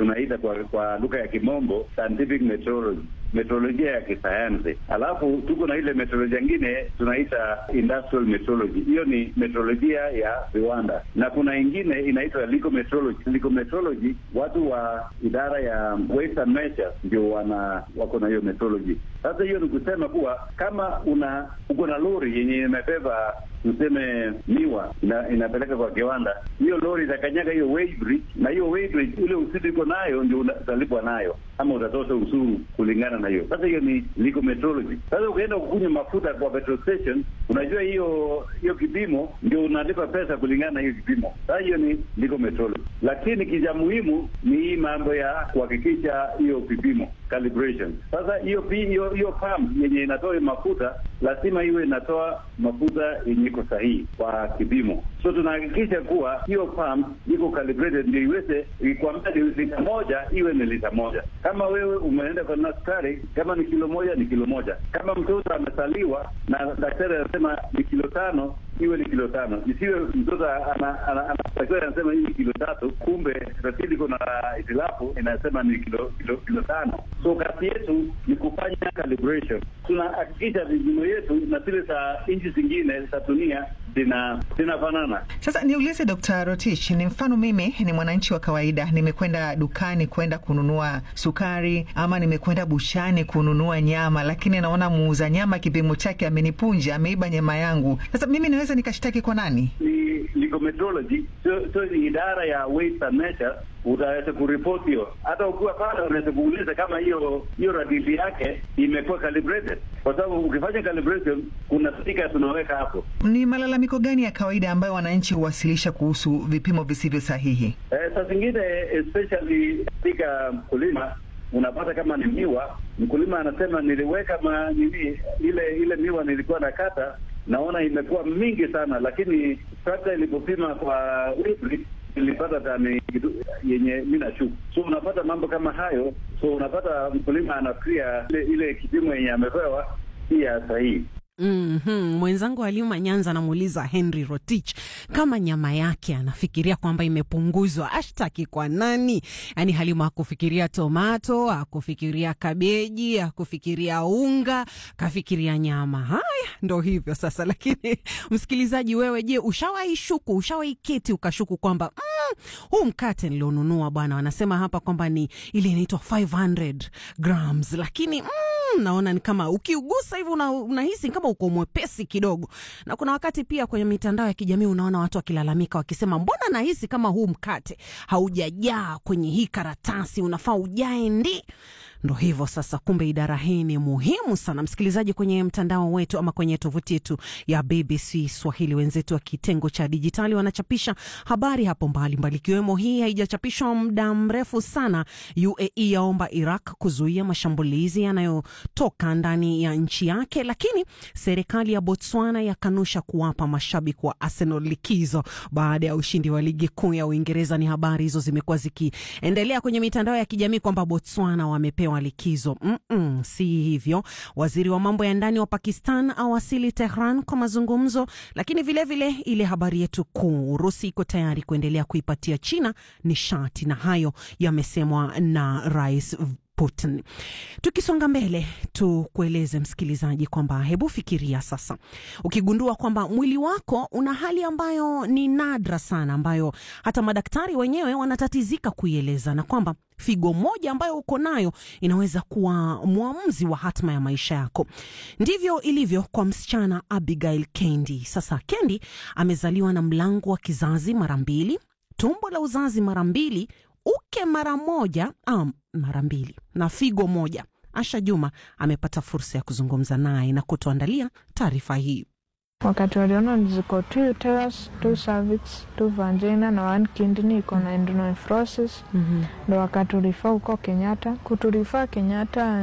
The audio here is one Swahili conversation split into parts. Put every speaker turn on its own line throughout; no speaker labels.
tunaita kwa, kwa lugha ya kimombo scientific meteorology meteorolojia ya kisayansi, alafu tuko na ile meteorolojia ingine tunaita industrial meteorology. Hiyo ni meteorolojia ya viwanda, na kuna ingine inaitwa legal meteorology. Legal meteorology, watu wa idara ya weights and measures ndio wana wako na hiyo meteorology. Sasa hiyo ni kusema kuwa kama una uko na lori yenye imebeba tuseme miwa ina, inapeleka kwa kiwanda, hiyo lori itakanyaga hiyo weighbridge, na hiyo weighbridge ile uzito iko nayo ndio utalipwa nayo, ama utatosha ushuru kulingana na hiyo. Sasa hiyo ni legal metrology. Sasa ukienda kukunywa mafuta kwa petrol station, unajua hiyo hiyo kipimo ndio unalipa pesa kulingana na hiyo kipimo. Sasa hiyo ni legal metrology, lakini kija muhimu ni hii mambo ya kuhakikisha hiyo vipimo calibration. Sasa hiyo hiyo hiyo pump yenye inatoa mafuta lazima iwe inatoa mafuta yenye iko sahihi kwa kipimo. So tunahakikisha kuwa hiyo pump iko calibrated ndio iweze ikwambia ni lita moja iwe ni lita moja. Kama wewe umeenda kwa daktari, kama ni kilo moja ni kilo moja. Kama mtoto amesaliwa na daktari anasema ni kilo tano iwe ni kilo tano, isiwe mtoto anatakiwa anasema hii ni kilo tatu, kumbe rasidi iko na itilafu inasema ni kilo kilo kilo tano. So kazi yetu ni kufanya calibration, tunahakikisha vipimo yetu na zile za nchi zingine za dunia zina zinafanana.
Sasa niulize Dr. Rotich, ni mfano mimi ni mwananchi wa kawaida, nimekwenda dukani kwenda kununua sukari ama nimekwenda bushani kununua nyama, lakini naona muuza nyama kipimo chake amenipunja, ameiba nyama yangu. Sasa mimi naweza nikashtaki kwa nani?
Ni legal metrology, so, so ni idara ya weights and measures utaweza kuripoti hiyo. Hata ukiwa pale unaweza kuuliza kama hiyo hiyo radili yake imekuwa calibrated, kwa sababu ukifanya calibration kuna stika tunaweka hapo.
Ni malalamiko gani ya kawaida ambayo wananchi huwasilisha kuhusu vipimo visivyo sahihi?
Eh, saa zingine especially katika mkulima unapata kama ni miwa, mkulima anasema niliweka ma, nini, ile ile miwa nilikuwa nakata naona imekuwa mingi sana, lakini trakta ilipopima kwa weight ilipata tani yenye mi nashuku. So unapata mambo kama hayo, so unapata mkulima anafikiria ile, ile kipimo yenye amepewa si ya sahihi.
Mm -hmm. Mwenzangu Halima Nyanza anamuuliza Henry Rotich kama nyama yake anafikiria kwamba imepunguzwa, ashtaki kwa nani? Yaani Halima akufikiria tomato, akufikiria kabeji, akufikiria unga, kafikiria nyama. Haya, ndo hivyo sasa. Lakini msikilizaji, wewe je, ushawahi shuku, ushawahi keti ukashuku kwamba mm, huu mkate nilionunua bwana, wanasema hapa kwamba ni ile inaitwa 500 grams, lakini mm, naona ni kama ukiugusa hivi unahisi una kama uko mwepesi kidogo. Na kuna wakati pia kwenye mitandao ya kijamii unaona watu wakilalamika wakisema, mbona nahisi kama huu mkate haujajaa kwenye hii karatasi, unafaa ujae ndi Ndo hivyo sasa, kumbe idara hii ni muhimu sana. Msikilizaji, kwenye mtandao wetu ama kwenye tovuti yetu ya BBC Swahili, wenzetu wa kitengo cha dijitali wanachapisha habari hapo mbalimbali, ikiwemo hii haijachapishwa muda mrefu sana. UAE yaomba Iraq kuzuia mashambulizi yanayotoka ndani ya nchi yake, lakini serikali ya Botswana yakanusha kuwapa mashabiki wa Arsenal likizo baada ya ushindi wa ligi kuu ya Uingereza. Ni habari hizo zimekuwa zikiendelea kwenye mitandao ya kijamii kwamba Botswana wamepewa wa likizo. Mm -mm, si hivyo. Waziri wa mambo ya ndani wa Pakistan awasili Tehran kwa mazungumzo, lakini vilevile vile ile habari yetu kuu, Urusi iko tayari kuendelea kuipatia China nishati, na hayo yamesemwa na Rais Putin. Tukisonga mbele, tukueleze msikilizaji kwamba hebu fikiria sasa, ukigundua kwamba mwili wako una hali ambayo ni nadra sana, ambayo hata madaktari wenyewe wanatatizika kuieleza, na kwamba figo moja ambayo uko nayo inaweza kuwa mwamuzi wa hatma ya maisha yako. Ndivyo ilivyo kwa msichana Abigail Kendi. Sasa Kendi amezaliwa na mlango wa kizazi mara mbili, tumbo la uzazi mara mbili, uke mara moja um, mara mbili na figo moja. Asha Juma amepata fursa ya kuzungumza naye na kutuandalia taarifa hii.
Wakati waliona ziko two uterus, two cervix, two vagina na one kidney iko na endonephrosis ndo mm -hmm. wakaturifa huko Kenyatta. Kuturifaa Kenyatta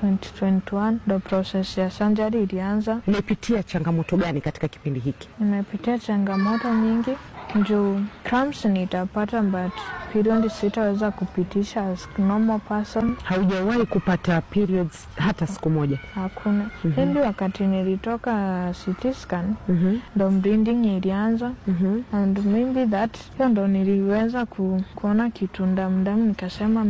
2021 ndo proses ya sanjari ilianza.
Umepitia changamoto gani katika kipindi hiki?
Nimepitia changamoto nyingi juu cramps nitapata but period sitaweza kupitisha as normal person.
Haujawahi kupata periods hata siku moja?
Hakuna. mm -hmm. Ili wakati nilitoka CT scan mm -hmm. ndo bleeding ilianza mm -hmm. and maybe that hiyo ndo niliweza ku, kuona kitu ndamdamu nikasema